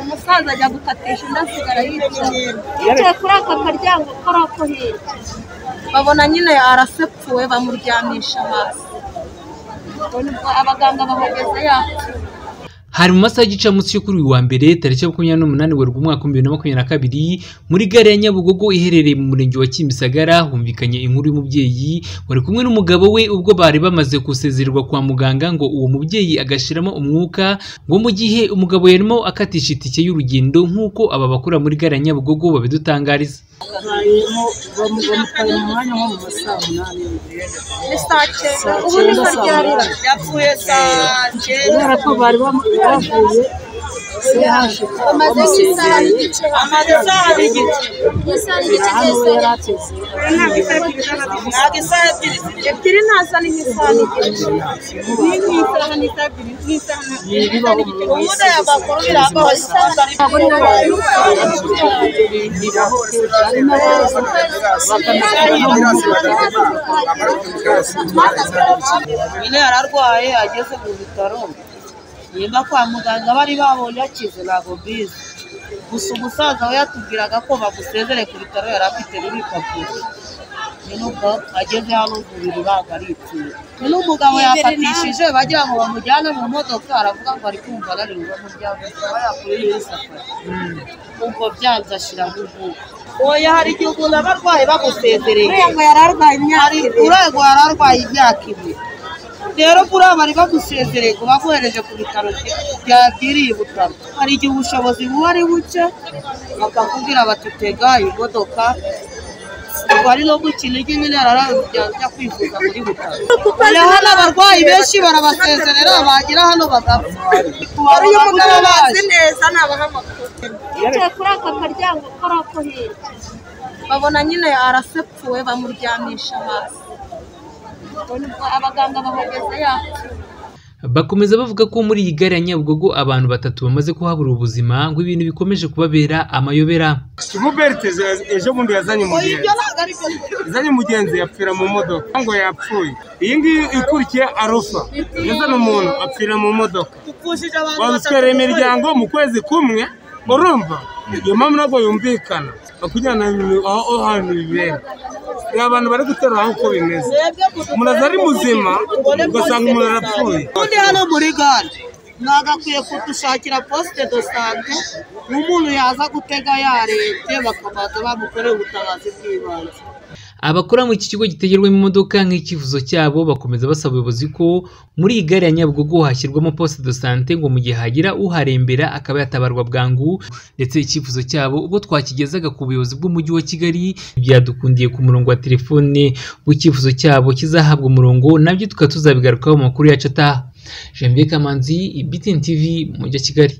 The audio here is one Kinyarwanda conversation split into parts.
umusaza ajya gukatisha undi asigara yicaye yicaye kuri aka karyango kari ako hirya babona nyine arasepfuwe bamuryamisha hasi ubwo nibwo abaganga bahageze yapfuye hari mu masaha y'igicamunsi yo kuri uyu wa mbere tariki makumyabiri n'umunani werurwe umwaka w'ibihumbi bibiri na makumyabiri na kabiri muri gare ya nyabugogo iherereye mu murenge wa kimisagara humvikanye inkuru y'umubyeyi wari kumwe n'umugabo we ubwo bari bamaze gusezererwa kwa muganga ngo uwo mubyeyi agashiramo umwuka ngo mu gihe umugabo yarimo akatisha itike y'urugendo nk'uko aba bakora muri gare ya nyabugogo babidutangariza hanyuma bamutwaye mu mwanya nko mu ma saa munani ni saa cyenda ubu ni karyarira yapfuye saa cyenda kubera ko bari bamu- bavuye CH bamusezereye amaze isaha n'igice hano we yari ateze ntabwo isaha ebyiri ebyiri ntaza ni nk'isaha n'igice ni nk'isaha n'isaha ebyiri n'isaha n'igice ubundi aya makuru birambaho isaha ari nabo nyine yari arwaye ageze mu bitaro nimba kwa muganga bari babonye akize ntabwo mbizi gusa umusaza we yatubwiraga ko bamusezere ku bitaro yari afite n'ibipapuro nyine ubwo ageze hano umubiri ntabwo ari ikintu nyine umugabo yafatishije bagira ngo bamujyane mu modoka aravuga ngo ari kumva ananiwe bamujyane akaba yakuri muri safari ubwo byanze ashyiramo umwuka oya hari igihe umuntu aba arwaye bamusezereye ngo yari arwaye imyaka hari urego yari arwaye imyaka ibiri rero buriya bari bagusezereye ngo bakohereje ku bitaro bya- byabyiriye butaro hari igihe ubushobozi buba ari buke bakakubwira bati tega imodoka ubwo ari no gukina ijye nyine yararabya ajya kwivuza muri butaro Oya, hano abarwayi benshi barabasezerera bagera hano bagapfa hari uyu mugabo bazi baje neza nabaha amakuru yicaye kuri aka karyango kari ako hirya babona nyine arasepfuwe bamuryamisha hasi ubwo nibwo abaganga bahageze yapfuye Bakomeza bavuga ko muri iyi gare ya Nyabugogo abantu batatu bamaze kuhabura ubuzima ngo ibintu bikomeje kubabera amayobera Hubert ejo- ejo bundi yazanye umugenzi ntabwo ari byo yazanye umugenzi yapfira mu modoka ngo yapfuye iyi ngiyi ikurikiye arufa yazana umuntu apfira mu modoka dupfushije abantu badutwerera imiryango mu kwezi kumwe urumva iyo mpamvu ntabwo yumvikana bakujyana aho aho hantu bibera ni abantu bari gutera aho uko bimeze umuntu aza ari muzima ugasanga umuntu arapfuye ubundi hano muri gare ntabwo akwiye kudushakira posite do sante umuntu yaza gutega yarebye bakabanza bamukorera ubutabazi bw'ibanze Abakora mu iki kigo gitegerwamo imodoka nk'icyifuzo cyabo bakomeza basaba ubuyobozi ko muri iyi gare ya Nyabugogo hashyirwamo poste de sante ngo mu gihe hagira uharembera akaba yatabarwa bwangu ndetse icyifuzo cyabo ubwo twakigezaga ku buyobozi bw'umujyi wa Kigali byadukundiye ku murongo wa telefone w'icyifuzo cyabo kizahabwa umurongo nabyo tukaba tuzabigarukaho mu makuru yacu ataha Janvier Kamanzi BTN TV mu mujyi wa Kigali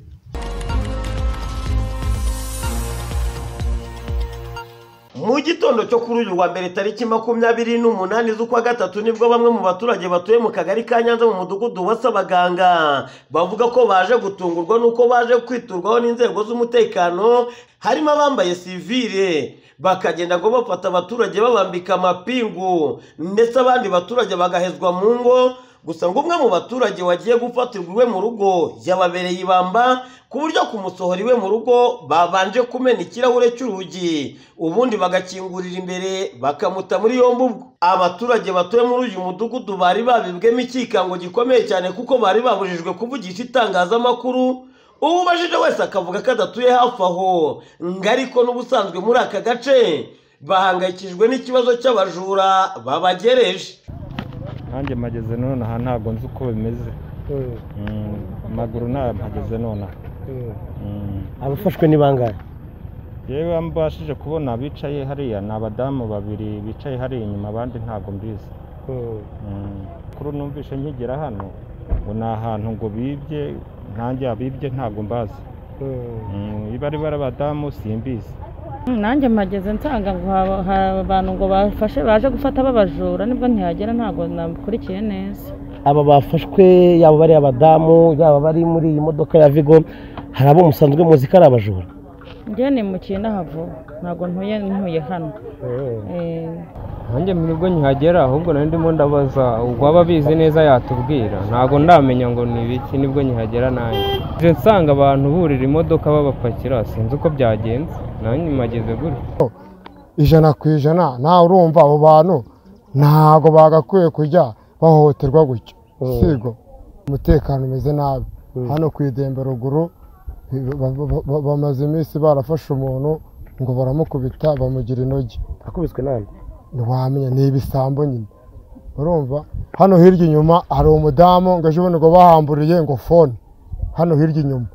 mu gitondo cyo kuri uyu wa mbere tariki makumyabiri n'umunani z'ukwa gatatu nibwo bamwe mu baturage batuye mu kagari ka nyanza mu mudugudu wasa abaganga bavuga ko baje gutungurwa n'uko baje kwiturwaho n'inzego z'umutekano harimo abambaye sivire bakagenda ngo bafata abaturage babambika amapingu ndetse abandi baturage bagahezwa mu ngo gusa ngo umwe mu baturage wagiye gufatirwa iwe mu rugo yababereye ibamba ku buryo kumusohora iwe mu rugo babanje kumena ikirahure cy'urugi ubundi bagakingurira imbere bakamuta muri yombi ubwo abaturage batuye muri uyu mudugudu bari babibwemo ikikango gikomeye cyane kuko bari babujijwe kuvugisha itangazamakuru uwo ubajije wese akavuga ko adatuye hafi aho ngo ariko n'ubusanzwe muri aka gace bahangayikijwe n'ikibazo cy'abajura babagereje nanjye mpageze nonaha ntabwo nzi uko bimeze Mm, amaguru ntayo mpageze nonaha Mm. abafashwe ni bangahe yewe mbashije kubona bicaye hariya ni abadamu babiri bicaye hariya inyuma abandi ntabwo mbizi Mm. kuri ubu numvise nkigera hano ngo ni ahantu ngo bibye ntanjye abibye ntabwo mbazi Mm, iba ari bari abadamu simbizi nanjye mpageze nsanga ngo haba- hari abantu ngo bafashe baje gufata babajura nibwo ntihagera ntabwo nakurikiye neza aba bafashwe yaba bari abadamu yaba bari muri iyi modoka ya vigo hari abo musanzwe muzi ko ari abajura njye nimukiye n'ahavo ntabwo ntuye ntuye hano Eh, nanjye mu rugo nkihagera ahubwo nari ndimo ndabaza uwaba abizi neza yatubwira ntabwo ndamenya ngo ni ibiki nibwo nkihagera nanjye nje nsanga abantu burira imodoka babapakira sinzi uko byagenze nanjye mageze gutyo ijana ku ijana nawe urumva abo bantu ntabwo bagakwiye kujya bahohoterwa gutya sigo umutekano umeze nabi hano ku idembe ruguru ba- ba- ba- bamaze iminsi barafashe umuntu ngo baramukubita bamugira intogi akubiswe nande ntiwamenya ni ibisambo nyine urumva hano hirya inyuma hari umudamu ngo ejo bundi ngo bahamburiye ngo fone hano hirya inyuma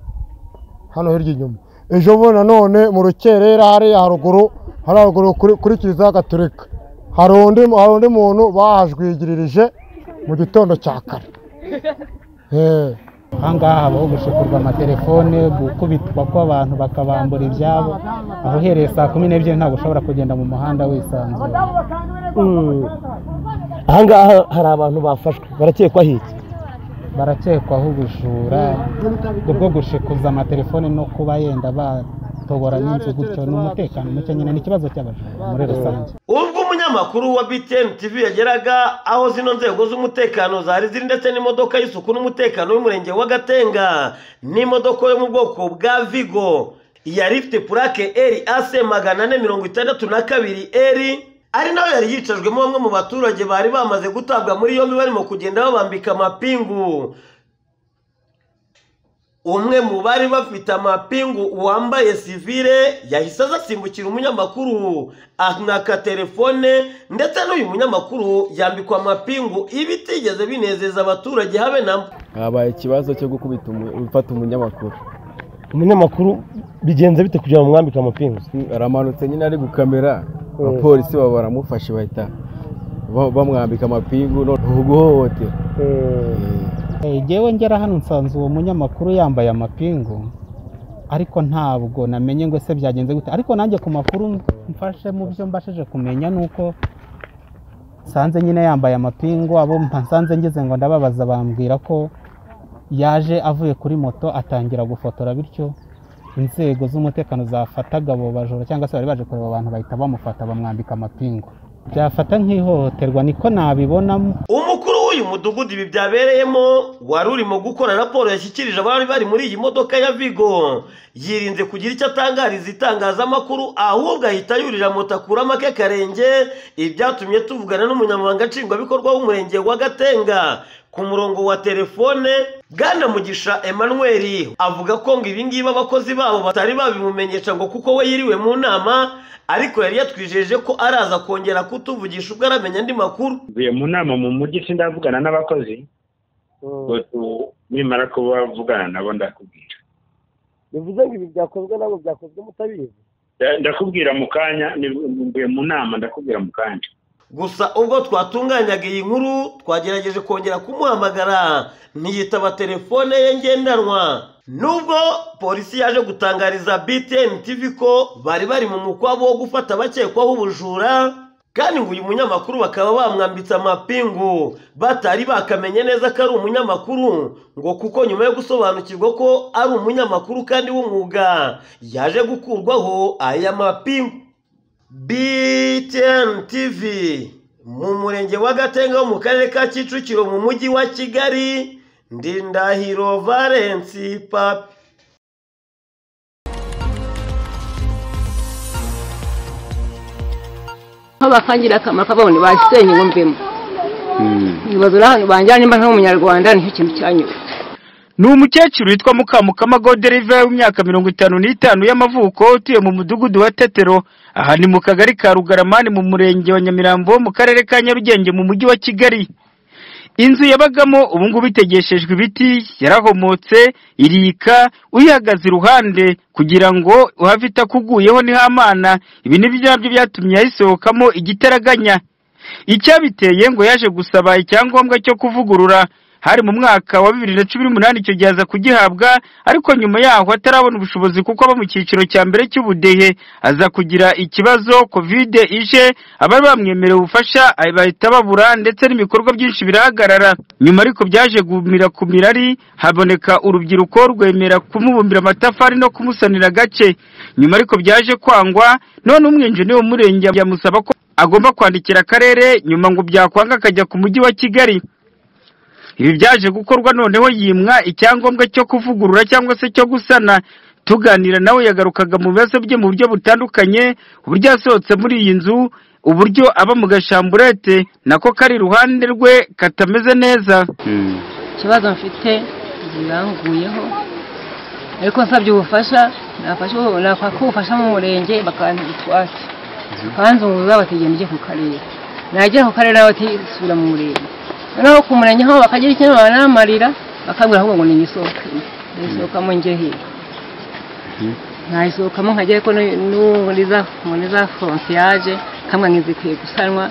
hano hirya inyuma ejo bundi nanone mu rukerera hariya haruguru hari haruguru kuri, kuri kiliziya gaturika hari undi hari undi muntu bahajwigiririje mu gitondo cya kare Eh. ahangaha habaho gushikurwa amatelefone gukubitwa kw'abantu bakabambura ibyabo aho uhereye saa kumi n'ebyiri ntabwo ushobora kugenda mu muhanda wisanzuye ahangaha hari abantu bafashwe barakekwaho iki barakekwaho ubujura bwo gushikuza amatelefone no kuba yenda batobora n'inzu gutyo ni umutekano muke nyine ni ikibazo cy'abajura muri rusange ubwo umunyamakuru wa btn tv yageraga aho zino nzego z'umutekano zari ziri ndetse n'imodoka y'isuku n'umutekano w'umurenge wa gatenga n'imodoka yo mu bwoko bwa vigo yari ifite purake eri ase magana ane mirongo itandatu na kabiri eri ari nayo yari yicajwemo bamwe mu baturage bari bamaze gutabwa muri yombi barimo kugenda babambika amapingu umwe mu bari bafite amapingu wambaye sivire yahise aza asimbukira umunyamakuru amwaka telefone ndetse n'uyu munyamakuru yambikwa amapingu ibitigeze binezeza abaturage habe na mba habaye ikibazo cyo gukubita gufata umunyamakuru umunyamakuru bigenze bite kugira ngo mwambike amapingu aramanutse nyine ari gukamera abapolisi baba baramufashe bahita ba- bamwambika amapingu noneho guhohotera Eh, Jyewe ngera hano nsanze uwo munyamakuru yambaye amapingu ariko ntabwo namenye ngo ese byagenze gute ariko nanjye ku makuru mfashe mu byo mbashije kumenya ni uko nsanze nyine yambaye amapingu abo mpa- nsanze ngeze ngo ndababaza bambwira ko yaje avuye kuri moto atangira gufotora bityo inzego z'umutekano zafataga abo bajura cyangwa se bari baje kureba abantu bahita bamufata bamwambika amapingu byafata nk'ihohoterwa niko nabibonamo umukuru w'uyu mudugudu ibi byabereyemo wari urimo gukora raporo yashyikirije abari bari muri iyi modoka ya vigo yirinze kugira icyo atangariza itangazamakuru ahubwo ahita yurira moto akuramo ake karenge ibyatumye tuvugana n'umunyamabanga nshingwabikorwa w'umurenge wa gatenga ku murongo wa telefone bwana mugisha emmanuel avuga ko ngo ibingibi abakozi babo batari babimumenyesha ngo kuko we yiriwe mu nama ariko yari yatwijeje ko araza kongera kutuvugisha ubwo aramenya andi makuru mvuye mu nama mu mujyi sindavugana n'abakozi Ubwo nimara kuba vugana nabo ndakubwira bivuze ngo ibi byakozwe ntabwo byakozwe mutabizi Nda- ndakubwira mu kanya ni- mvuye mu nama ndakubwira mu kanya gusa ubwo twatunganyaga iyi nkuru twagerageje kongera kumuhamagara ntiyitaba telefone ye ngendanwa nubwo polisi yaje gutangariza btn tv ko bari bari mu mukwabo wo gufata abakekwaho ubujura kandi ngo uyu munyamakuru bakaba bamwambitse amapingu batari bakamenye neza ko ari umunyamakuru ngo kuko nyuma yo gusobanukirwa ko ari umunyamakuru kandi w'umwuga yaje gukurwaho aya mapingu BTN TV mu murenge wa Gatenga wo mu karere ka Kicukiro mu mujyi wa Kigali Ndindahiro Valence Papi aho bakangira akamaro kabone basenye ngo mvemo ibibazo biri hano banjyana nimba nk'umunyarwanda nicyo kintu cyanyuze ni umukecuru witwa mukamukama goderive w'imyaka mirongo itanu n'itanu y'amavuko utuye mu mudugudu wa tetero aha ni mu kagari ka rugaramani mu murenge wa nyamirambo mu karere ka nyarugenge mu mujyi wa kigali inzu yabagamo ubu ngubu itegeshejwe ibiti yarahomotse irika uyihagaze iruhande kugira ngo uhave itakuguyeho niho amana ibi ni byo nabyo byatumye hayisohokamo igitaraganya icyabiteye ngo yaje gusaba icyangombwa cyo kuvugurura hari mu mwaka wa bibiri na cumi n'umunani icyo gihe aza kugihabwa ariko nyuma yaho atarabona ubushobozi kuko aba mu cyiciro cya mbere cy'ubudehe aza kugira ikibazo kovide ije abari bamwemereye ubufasha bahita babura ndetse n'ibikorwa byinshi birahagarara nyuma ariko byaje gumira ku mirari haboneka urubyiruko rwemera kumubumbira amatafari no kumusanira agace nyuma ariko byaje kwangwa none umwinjini w'umurenge yamusaba ko agomba kwandikira akarere nyuma ngo byakwanga akajya ku mujyi wa kigali ibi byaje gukorwa noneho yimwa icyangombwa cyo kuvugurura cyangwa se cyo gusana tuganira nawe yagarukaga mu bibazo bye mu buryo butandukanye uburyo yasohotse muri iyi nzu uburyo aba mu gashamburete nako kari iruhande rwe katameze neza ikibazo mfite biranguyeho ariko nsabye ubufasha nafasha ubufasha mu murenge bakanditwase bakanzunguza batigenda ujye ku karere nagera ku karere bati sura mu murenge noneho ku murenge aho bakagira ikintu banamarira bakabwira ahubwo ngo nigisohoke nisohokamo njye he nayisohokamo nkajya ariko muri za foronsiyaje kamwe nkizikwiye gusanwa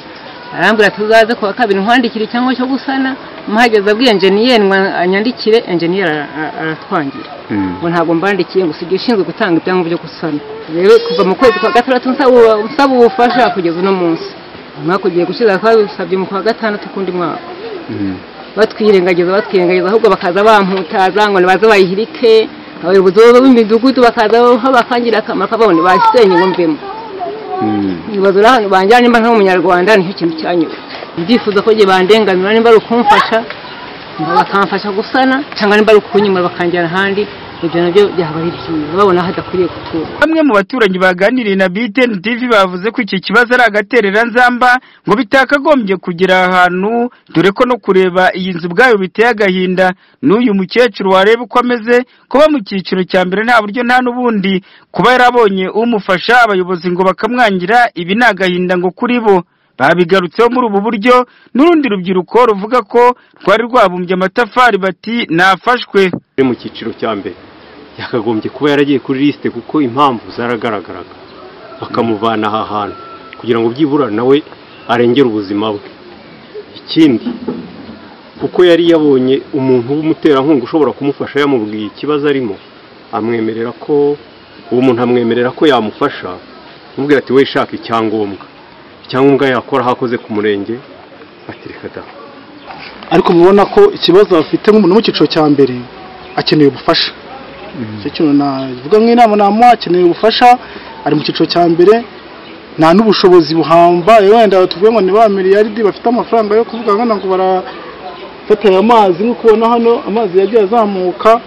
arambwira tuzaze kuwa kabiri nkwandikira icyangombwa cyo gusana mpageze abwiye enjeniyeri anyandikire enjeniyeri aratwangira ngo ntabwo mbandikiye ngo usibye ushinzwe gutanga ibyangombwa byo gusana rero kuva mu kwezi kwa gatandatu nsaba ubufasha kugeza uno munsi umwaka ugiye gushyira twabisabye mu kwa gatandatu k'undi mwaka batwirengagiza batwirengagiza ahubwo bakaza bamputaza ngo nibaze bayihirike abayobozi b'imidugudu bakaza bakangira akamaro kabo ntibasenye ngo mvemo ibibazo hano banjyana nimba nta munyarwanda nicyo kintu cyanyura ndifuza ko igihe bandenganura nimba ari ukumfasha bakamfasha gusana cyangwa nimba ari ukunyimura bakanjyana ahandi ibyo nabyo byaba ari byiza babona hadakwiriye guturwa bamwe mu baturanyi baganiriye na BTN TV bavuze ko iki kibazo ari agaterera nzamba ngo bitakagombye kugira ahantu dore ko no kureba iyi nzu ubwayo biteye agahinda n'uyu mukecuru wareba uko ameze kuba mu cyiciro cya mbere nta buryo nta n'ubundi kuba yarabonye umufasha abayobozi ngo bakamwangira ibi ni agahinda ngo kuri bo babigarutseho muri ubu buryo n'urundi rubyiruko ruvuga ko rwari rwabumbye amatafari bati nafashwe mu cyiciro cya mbere yakagombye kuba yaragiye kuri lisite kuko impamvu zaragaragaraga bakamuvana aha hantu kugira ngo byibura nawe arengere ubuzima bwe ikindi kuko yari yabonye umuntu w'umuterankunga ushobora kumufasha yamubwiye ikibazo arimo amwemerera ko uwo muntu amwemerera ko yamufasha amubwira ati we shaka icyangombwa icyangombwa yakora hakoze ku murenge atireka da ariko mubona ko ikibazo bafite nk'umuntu mu cyiciro cya mbere akeneye ubufasha icyo kintu navuga nk'inama namuha akeneye ubufasha ari mu cyiciro cya mbere nta n'ubushobozi buhambaye wenda tuvuge ngo ni ba miliyaridi bafite amafaranga yo kuvuga nkana ngo barafatira amazi nk'uko ubona hano amazi yagiye azamuka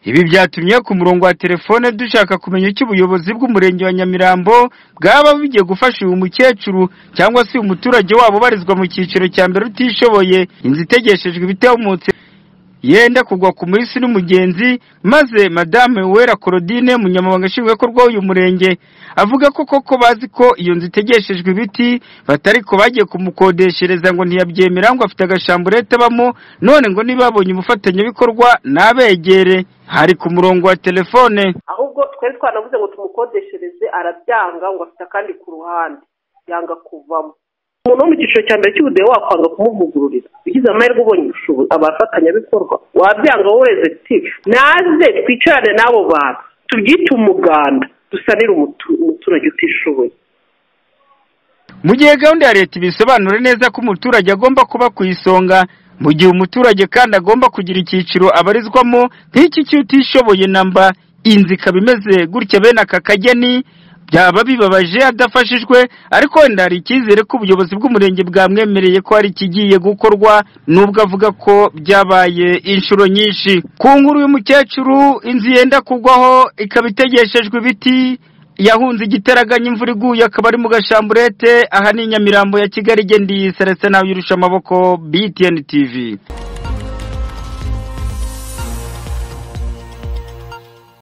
ibi byatumye ku murongo wa telefone dushaka kumenya icyo ubuyobozi bw'umurenge wa nyamirambo bwaba bugiye gufasha uyu mukecuru cyangwa se uyu muturage wabo ubarizwa mu cyiciro cya mbere utishoboye inzu itegeshejwe ibitemutse yenda kugwa ku munsi n'umugenzi maze madame wera Claudine umunyamabanga nshingwabikorwa w'uyu murenge avuga ko koko bazi ko iyo nzu itegeshejwe ibiti batari ko bagiye kumukodeshereza ngo ntiyabyemera ngo afite agashamburete abamo none ngo niba babonye umufatanyabikorwa nabegere hari ku murongo wa telefone ahubwo twari twanavuze ngo tumukodeshereze arabyanga ngo afite akandi ku ruhande yanga kuvamo umuntu wo mu cyiciro cya mbere cy'ubudehe wakwanga kumuvugururira ugize amahirwe ubonye ubushobozi abafatanyabikorwa wabyanga wowe ati naze twicarane n'abo bantu tubyite umuganda dusanire umuturage utishoboye mu gihe gahunda ya leta ibisobanura neza ko umuturage agomba kuba ku isonga mu gihe umuturage kandi agomba kugira icyiciro abarizwamo nk'iki cy'utishoboye namba inzu ikaba imeze gutya bene aka kageni byaba bibabaje adafashijwe ariko wenda hari icyizere ko ubuyobozi bw'umurenge bwamwemereye ko hari ikigiye gukorwa nubwo avuga ko byabaye inshuro nyinshi ku nkuru y'umukecuru inzu yenda kugwaho ikaba itegeshejwe ibiti yahunze igiteraganya imvura iguye akaba ari mu gashamburete aha ni inyamirambo ya kigali igenda iyi seretse nawe yirusha amaboko btn tv